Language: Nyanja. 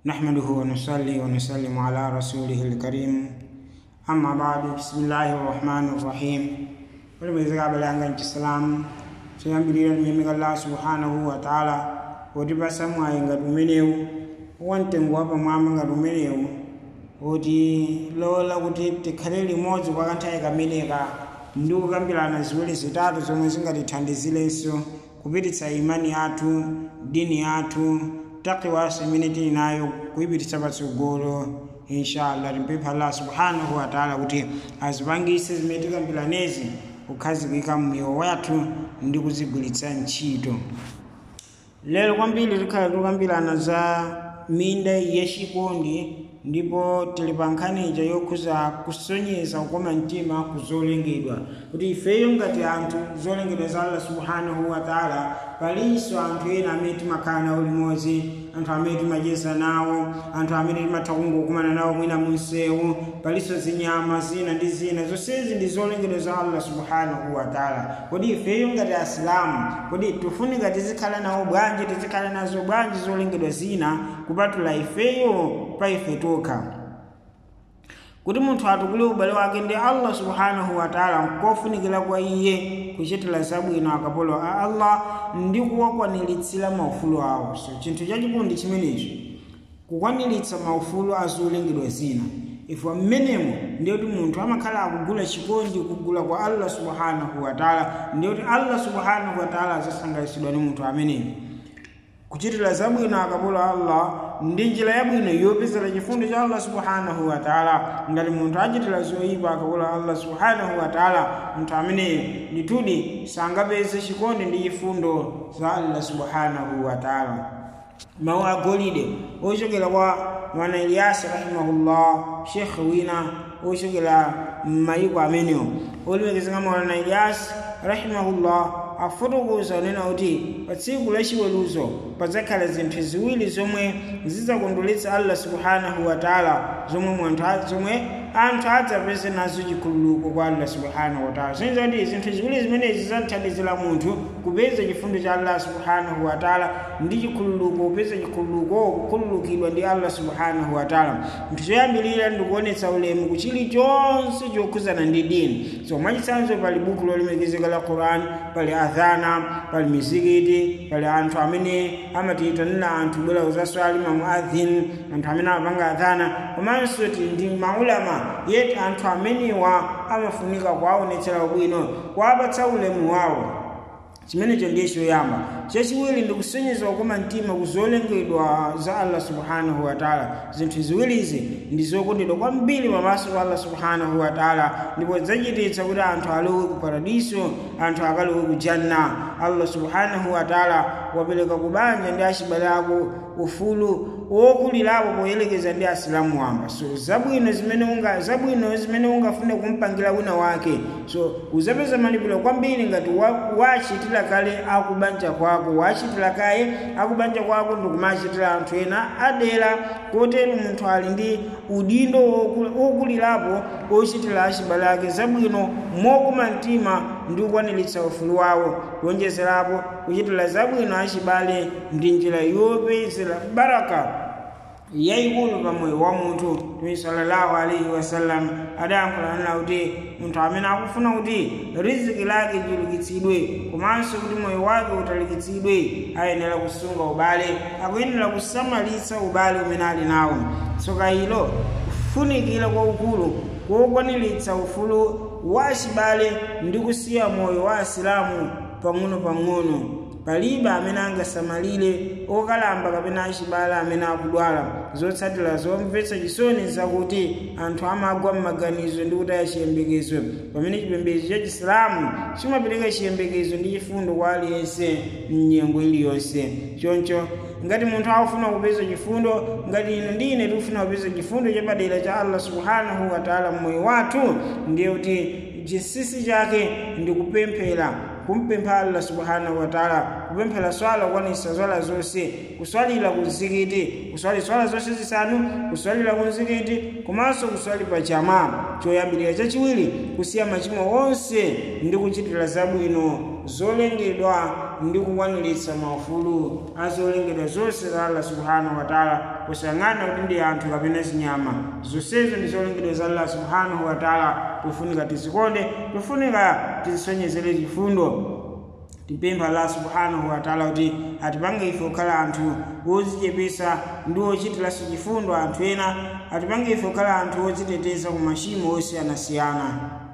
نحمده ونصلي ونسلم على رسوله الكريم أما بعد بسم الله الرحمن الرحيم ولمزيغا بلانغان الإسلام tuyambirira mimika allah subhanahu wa ta'ala woti pasamwayi ngati umenewu wamtengo wapamwamba ngati umenewu woti lola kuti tikhale limodzi kwa kanthawi kameneka ndi kukambirana ziwiri zitatu zomwe zingatithandizirenso kupititsa imani yathu dini yathu takiwaso imene tili nayo kuyipititsa patsogolo inshallah timpempha allah subhanahu wa ta'ala kuti azipangise zimene tikambiranezi kukhazikika mmiyo wathu ndi kuzigwiritsa ntchito lero kwambiri tikhala tikukambirana za minda yachikondi ndipo tili pa nkhani ija yokhuza kusonyeza kukoma mtima ku zolengedwa kuti ifeyo ngati anthu zolengedwa za allah subhanahu wa taala palinso anthu ena amene timakhala nawo limodzi anthu amene timacheza nawo anthu amene timatha kungokumana nawo mwina munsewu palinso zinyama zina ndi zina zonsezi ndi zolengedwa za allah subhanahu wa taala kodi ifeyo ngati asilamu kodi tifunika tizikhala nawo bwanji tizikhala nazo bwanji zolengedwa zina kupatula ifeyo pa ife tokha kuti munthu atukule ubale wake ndi allah subhanahu wa taala nkofunikira kwa iye kuchitira zabwino akapolo a allah ndi kuwakwaniritsira maufulu awo so chinthu chachikulu ndi chimenechi kukwaniritsa maufulu azolengedwa zina ife mmenemo ndiyoti munthu amakhala akugula chikondi kugula kwa allah subhanahu wa taala ndiyoti allah subhanahu wa taala azasangalasidwa ndi munthu ameneyo kuchitira zabwino akapolo allah ndi njira yabwino yopezera chifundo cha allah subhanahu wa taala ngati munthu achitira zoyipa akapolo allah subhanahu wa taala munthu ameneyo ndithudi sangapeze chikondi ndi chifundo za allah subhanahu wa taala mawu agolide ochokera kwa mwana iliyasi rahimahullah shekhe wina ochokera m'mayiko amenewo olemekezeka mwana iliyasi rahimahullah afotokoza unena kuti pa tsiku lachiweruzo padzakhala zinthu ziwiri zomwe zidzakondweretsa allah subhanahu wa taala zomwe munthu zomwe anthu adzapeze nazo chikhululuko kwa allah subhanahu wa taala zoniza kuti zinthu ziwiri zimenezi zidzathandizira munthu kupeza chifundo cha allah subhanahu wa taala ndi chikhululuko kupeza chikhululuko kukhululukidwa ndi allah subhanahu wa taala nthu choyambirira ndikuonetsa ulemu kuchili chonse chokhuzana ndi dini so mwachitsanzo pali buku lolemekezeka la quran pali adhana pali mizikiti pali anthu amene amatiyitanira anthu bwera kuzaswali mamuadhin anthu amene amapanga adhana komanso ndi maulama yeti anthu amenewa amafunika kuwaonetsera ubwino kuwapatsa ulemu wawo chimenecho ndiye choyamba chachiwiri ndikusonyeza kukoma mtima kuzolengedwa za allah subhanahu wa taala zinthu ziwirizi ndi zokondedwa kwambiri pamaso pa allah subhanahu wa taala ndipo zachititsa kuti anthu alowe ku paradiso anthu akalowe ku janna allah subhanahu wa taala wapereka kubanja ndi achibale ako ufulu wokulirapo poyerekeza ndi asilamu wamba so zabwino zimene unga zabwino zimene ungafune kumpangira wina wake so uzapeza malipiro kwambiri ngati wachitira kale akubanja kwako wachitira kaye akubanja kwako ndikumachitira anthu ena adera kotero munthu ali ndi udindo wokulirapo ochitira achibale ake zabwino mokoma mtima ndi kukwaniritsa ufulu wawo kuonjezerapo kuchitira zabwino achibale ndi njira yopezera baraka yayikulu pamoyo wa munthu mtume sallallahu alaihi wasallam adayankhulana kuti munthu amene akufuna kuti riziki lake lichulukitsidwe komanso kuti moyo wake utalikitsidwe ayenera kusunga ubale akuyenera kusamalitsa ubale umene ali nawo tsoka ilo kufunikira kwaukulu kokwaniritsa ufulu wa chibale ndi kusiya moyo wa asilamu pang'ono-pang'ono palibe amene angasamalire okalamba kapena achibale amene akudwala zotsatira zomvetsa chisoni zakuti anthu amagwa m'maganizo ndi kutaya chiyembekezo pamene chipembedzo cha chisilamu chimapereka chiyembekezo ndi chifundo kwa aliyense mnyengo iliyonse choncho ngati munthu akufuna kupeza chifundo ngati ino ndi ine tikufuna kupeza chifundo chapadera cha allah subhanahu wa taala mmoyo wathu ndiye kuti chinsinsi chake ndi kupemphera kumpempha allah subhanahu wa taala kupemphera swala kukwanitsa swala zonse kuswalira ku mzikiti kuswali swala zonse zisanu kuswalira ku mzikiti komanso kuswali pa jamaa choyambirira chachiwiri kusiya machimo onse ndi kuchitira zabwino zolengedwa ndi kukwaniritsa maufulu azolengedwa zonse za allah subhanahu wataala kusang'ana kuti ndi anthu kapena zinyama zonsezo ndi zolengedwa za allah subhanahu wataala tofunika tizikonde tofunika tizisonyezere chifundo tipempha allah subhanahu wataala kuti atipange ife kukhala anthu wozichepesa ndi ochitiranso chifundo anthu ena atipange ife kukhala anthu odziteteza ku machimo osiyanasiyana